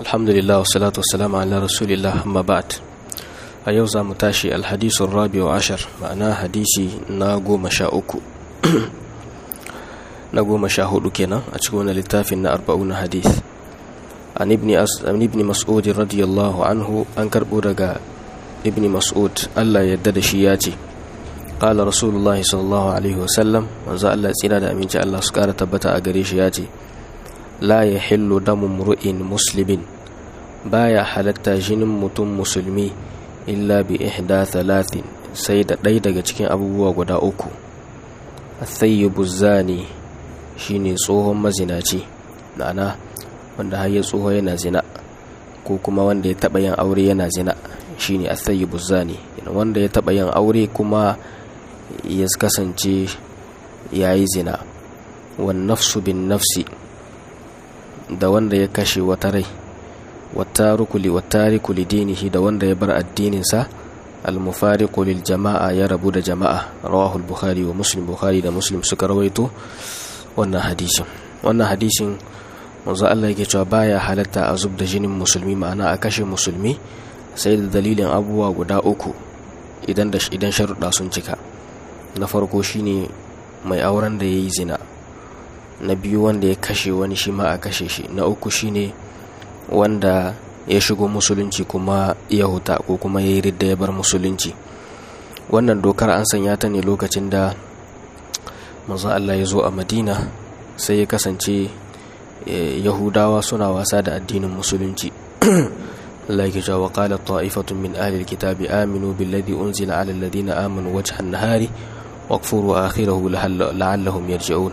alhamdulillah wa salatu wa salamu ala rasulillah amma ba'd a yau za mu tashi alhadisun rabi wa ashar ma'ana hadisi na goma sha uku na goma sha hudu kenan a cikin wani littafin na arba'un hadith an ibni mas'ud radiyallahu anhu an karbo daga ibni mas'ud Allah yadda da shi ya ce qala rasulullah sallallahu alaihi wasallam manzo Allah tsira da aminci Allah su kara tabbata a gare shi ya ce la yahillu damu mru'in muslimin baya halatta jinin mutum musulmi illa bi ihda thalathin sai da ɗaya daga cikin abubuwa guda uku athayyibu zani shine tsohon mazinaci ma'ana wanda har ya tsoho yana zina ko kuma wanda ya taɓa yin aure yana zina shine athayyibu zani wanda ya taɓa yin aure kuma ya kasance yayi zina wan nafsu bin nafsi da wanda ya kashe wata rai wattariku li dinihi da wanda ya bar addininsa al-mufariqu lil jama'a ya rabu da jama'a rawahu al-bukhari wa muslim bukhari da muslim suka rawaito wannan hadisin wannan hadisin manzo Allah yake cewa baya halatta a zub da jinin musulmi ma'ana a kashe musulmi sai da dalilin abubuwa guda uku idan da idan sharuɗa sun cika na farko shine mai auren da yayi zina na biyu wanda ya kashe wani shi ma a kashe shi na uku shine wanda ya shigo musulunci kuma ya huta ko kuma ya yi ridda ya bar musulunci wannan dokar an sanya ta ne lokacin da manzo Allah ya zo a madina sai ya kasance yahudawa suna wasa da addinin musulunci Allah yake cewa qala ta'ifatun min ahli alkitabi aminu billadhi unzila ala alladhina amanu wajha an-nahari wakfuru akhirahu la'allahum yarji'un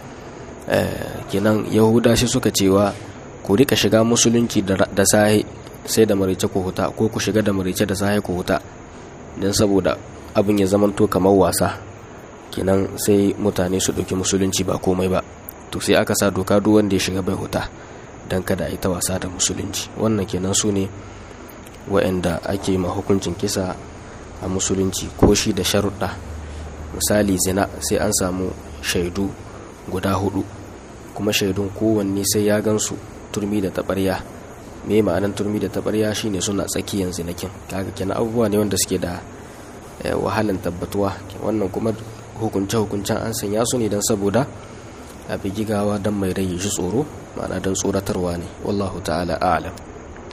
kenan yahuda shi suka cewa ku rika shiga musulunci da sahe sai da marice ku huta ko ku shiga da marice da sahe ku huta don saboda abin ya zamanto kamar wasa kenan sai mutane su ɗauki musulunci ba komai ba to sai aka sa doka duk wanda ya shiga bai huta don kada a yi ta wasa da musulunci wannan kenan su ne wa'anda ake ma hukuncin kisa a musulunci ko shi da sharuɗa misali zina sai an samu shaidu guda hudu kuma shaidun kowanne sai ya gansu turmi da taɓarya me ma'anan turmi da taɓarya shine suna tsakiyan zinakin kaga kenan abubuwa ne wanda suke da wahalan tabbatuwa wannan kuma hukunce hukuncen an sanya su ne don saboda a bigigawa don mai rai shi tsoro ma'ana don tsoratarwa ne wallahu ta'ala a'lam